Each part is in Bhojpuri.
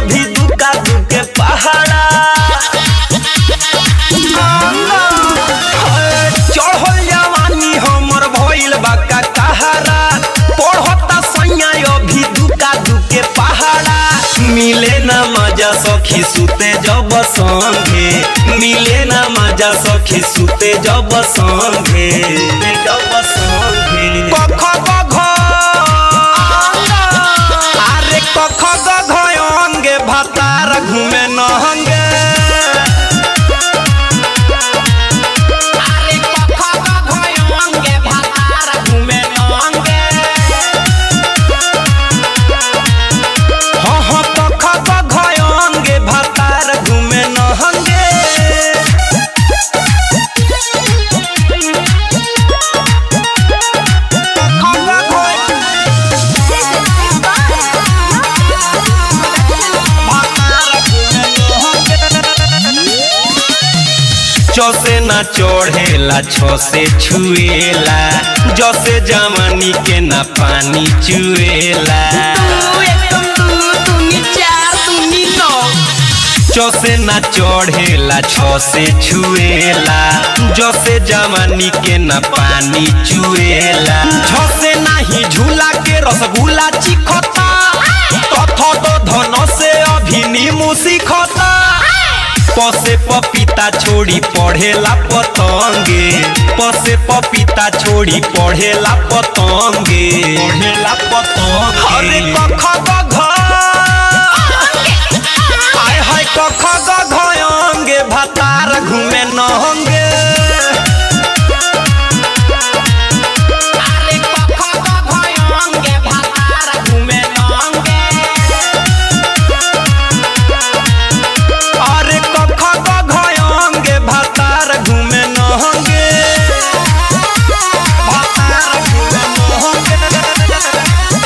अभी दुका दुके पहाड़ा चढ़ल जवानी हमर भइल बा का कहारा पढ़ता सैया अभी दुका दुके पहाड़ा मिले ना मजा सखी सुते जब संगे मिले ना मजा सखी सुते जब संगे जब संगे कख गघ अरे कख गघ अंगे भातार घूमे नहंगे अरे कख गघ अंगे भातार घूमे नहंगे हाँ हाँ कख गघ अंगे भातार घूमे नहंगे चौसे ना चढ़ेला छो से छुएला जसे जवानी के ना पानी चुएला चौसे ना चढ़ेला छो से छुएला जसे जवानी के ना पानी चुएला छसे नाही झूला के रसगुल्ला चिखता तथ तो धन से अभी नीमू सीखता पसे पपीता छोड़ी पढ़ेला पतंगे पसे पपीता छोड़ी पढ़ेला पतंगे पढ़ेला पतंगे अरे कख गघ हाय हाय कख गघ अंगे भातार घूमे नहंगे अरे कख गघ अंगे भातार घूमे नहंगे अरे कख गघ अंगे भातार घूमे नहंगे भातार घूमे नहंगे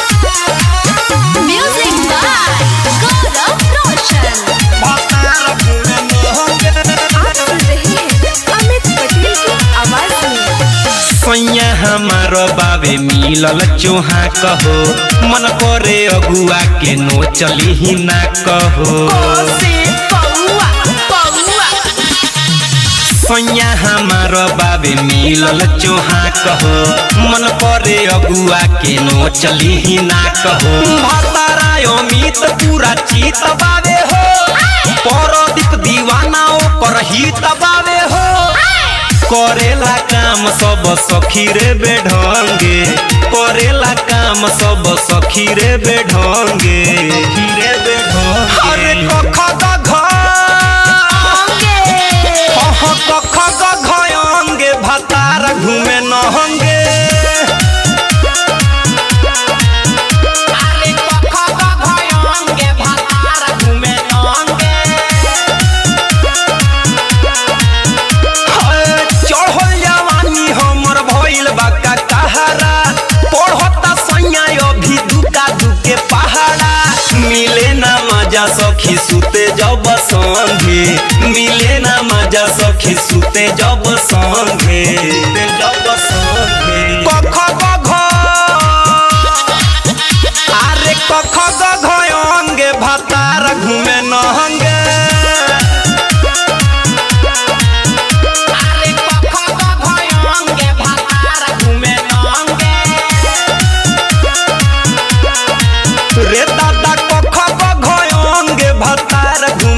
Music by Gaurav Roshan. भातार घूमे नहंगे आप सुन रहे हैं अमित पटेल की आवाज में सैया हमार बाबे मिलल चोहा कहो मन करे अगुआ के नो चली ही ना कहो सैया हमार बाबे मिलल चोहा कहो मन करे अगुआ के नो चली ही ना कहो भतारा अमित पूरा चित बाबे हो परदीप दीवाना ओकर हित बाबे हो करेला काम सब सखी रे बेढंगे करेला काम सब सखी रे बेढंगे रे बेढंगे अरे कख गघ हाँ कख गघ अंगे भातार घूमे नहंगे अरे कख गघ अंगे भातार घूमे नहंगे चढ़ल जवानी हमर भइल बा का कहारा पढ़ता सैया अभी दुका दुके पहाड़ा मिले ना मजा सखी सुते जब संगे मिले ना मजा सखी सुते जब संगे जब संगे कख गघ अरे कख गघ अंगे भातार घूमे नहंगे अरे कख गघ अंगे भातार घूमे नहंगे रे दादा कख गघ अंगे भातार घूमे